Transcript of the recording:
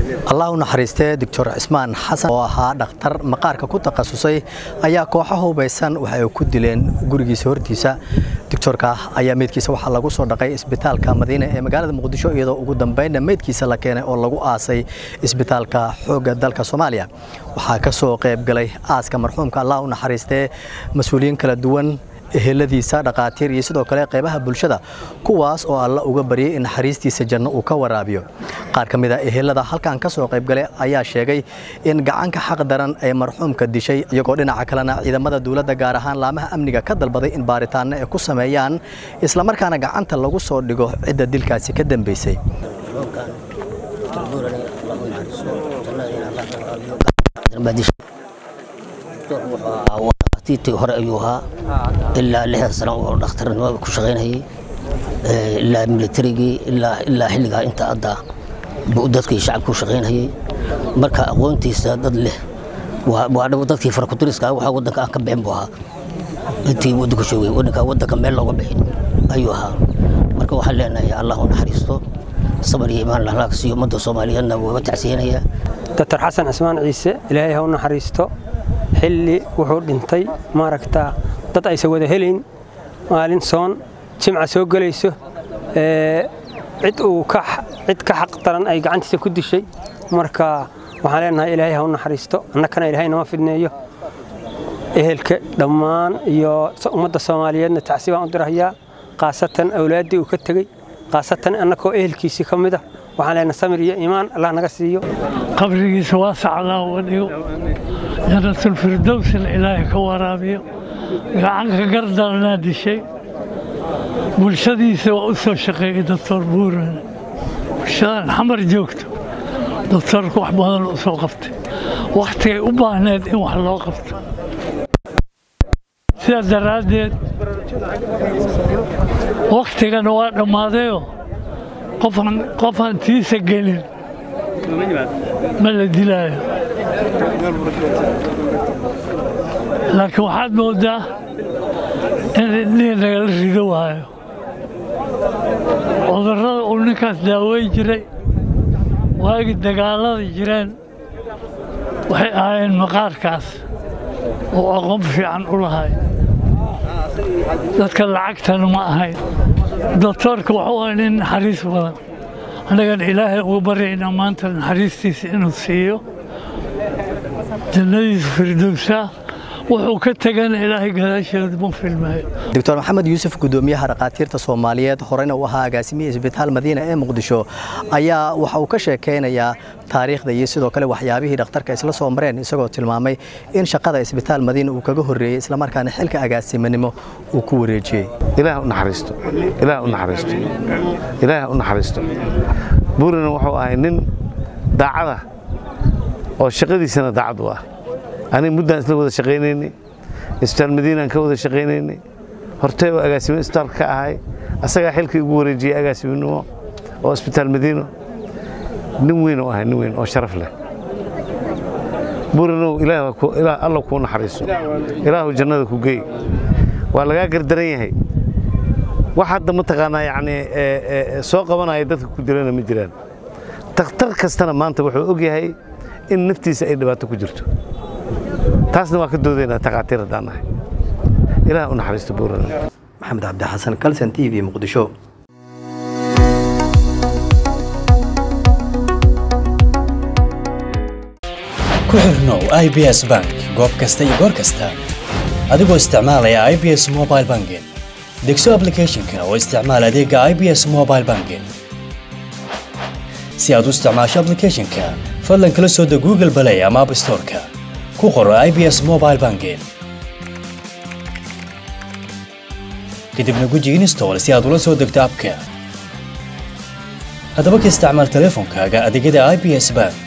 allah u naxariistee doctor cismaan xasan oo ahaa dhakhtar maqaarka ku takhasusay ayaa kooxo hubaysan waxa ay ku dileen gurigiisa hortiisa doctorka ayaa meydkiisa waxaa lagu soo dhaqay isbitaalka madiine ee magaalada muqdisho iyadoo ugu dambeynna meydkiisa la keenay oo lagu aasay isbitaalka xoogga dalka soomaaliya waxaa ka soo qayb galay aaska marxuumka allah u naxariistee mas-uuliyiin kala duwan eheladiisa dhaqaatiir iyo sidoo kale qaybaha bulshada kuwaas oo alla uga baryay in naxariistiisa janno uu ka waraabiyo qaar ka mid a ehelada halkan ka soo qaybgalay ayaa sheegay in gacanka xaq daran ee marxuumka dishay iyagoo dhinaca kalena ciidamada dowladda gaar ahaan laamaha amniga ka dalbaday in baaritaanno ay ku sameeyaan islamarkaana gacanta lagu soo dhigo cidda dilkaasi ka dambeysay tiitii hore ayuu ahaa ilaa lixdan sano oo dhakhtarnimada ku shaqaynayay ilaa militarigii ilaa xilligaa inta hadda buu dadkii shacabka ku shaqaynayay marka aqoontiisa dad leh waa dadkii farakutiriska waxaa waddanka aan ka bixin buu ahaa intii waddanku joogay waddanka waddanka meel looga bixin ayuu ahaa marka waxaan leenahay allah u naxariisto sabar iyo imaan lahlaag siiyo ummadda soomaaliyeedna waa tacsiyanaya doctor xasan cismaan ciise ilaahay ha u naxariisto xilli wuxuu dhintay maaragtaa dad aysan wada helayn maalin soon jimca soo gelayso cid uu cid ka xaq daran ay gacantiisa ku dishay marka waxaan leenahay ilaahay ha u naxariisto annakana ilaahay nama fidneeyo ehelka dhammaan iyo ummadda soomaaliyeedna tacsi baan u dirahayaa khaasatan awlaaddii uu ka tegey khaasatan annakoo ehelkiisii ka mid ah waxaan leenahay samir iyo iimaan allah naga siiyo qabrigiisa waasac allah uga dhigo janatulfirdowsna ilaahay ka waraabiyo gacanka gardaranaa dishay bulshadiisa waa u soo shaqeeyey doctor buuran bulshadan xamar joogto doctorku wax badan u soo qabtay wakhtigay u baahneed in wax loo qabto sidaas daraaddeed wakhtigana waa dhammaadayoo qofaan tiisa gelin ma la dilaayo laakiin waxaad mooddaa in indhihii nagala rido waayo cudurrada uu ninkaas daaweyn jiray waagii dagaallada jireen waxay ahaayeen maqaarkaas oo aqoon fiican u lahay dadka lacagtana ma ahayn doktoorka wuxuu ahay nin naxariis badan annagana ilaahay uga baryaynaa maanta naxariistiisa inuu siiyo jannadiisa firdowsaa wuxuu ka tegana ilaahay gadaasheeda ma filmaayo doctor maxamed yuusuf gudoomiyaha dhakhaatiirta soomaaliyeed horena u ahaa agaasimiya isbitaal madiina ee muqdisho ayaa waxa uu ka sheekaynayaa taariikhda iyo sidoo kale waxyaabihii dhakhtarka isla soo mareen isagoo tilmaamay in shaqada isbitaal madiina uu kaga horreeyey islamarkaana xilka agaasimanimo uu ku wareejiyey ilaah u naxariisto ilaah u naxariisto ilaah u naxariisto buurina wuxuu ahay nin daacada oo shaqadiisana daacad u ah aniga muddaan isla wada shaqaynaynay isbitaal madiinaan ka wada shaqaynaynay hortay oo agaasimo isbitaalka ka ahay asagaa xilkii ugu wareejiyey agaasiminimo oo isbitaal madiino nin weyn oo ahay nin weyn oo sharaf leh buurinow alla kuu naxariiso ilaahu jannada ku geey waa lagaa gardaran yahay wax hadda mataqaanaa yacni soo qabanaya dadka ku dilana ma jiraan takhtar kastana maanta wuxuu og yahay in naftiisa ay dhibaato ku jirto taasna waa ka doodaynaa takhaatiir haddaan nahay ilaah u naxariisto buurana maxamed cabdi xasan kalson t v muqdisho ku xirnow i b s bank goob kasta iyo goor kasta adigoo isticmaalaya i b s mobile banking degso aplicathonka oo isticmaal adeega i b s mobile banking si aad u isticmaasho aplicathonka fadlan kala soo deg google balay ama app storeka ku qoro i b s mobile banking kadibna guji install si aad ula soo degto abka haddaba ka isticmaal teleefonkaaga adeegyada i b s bank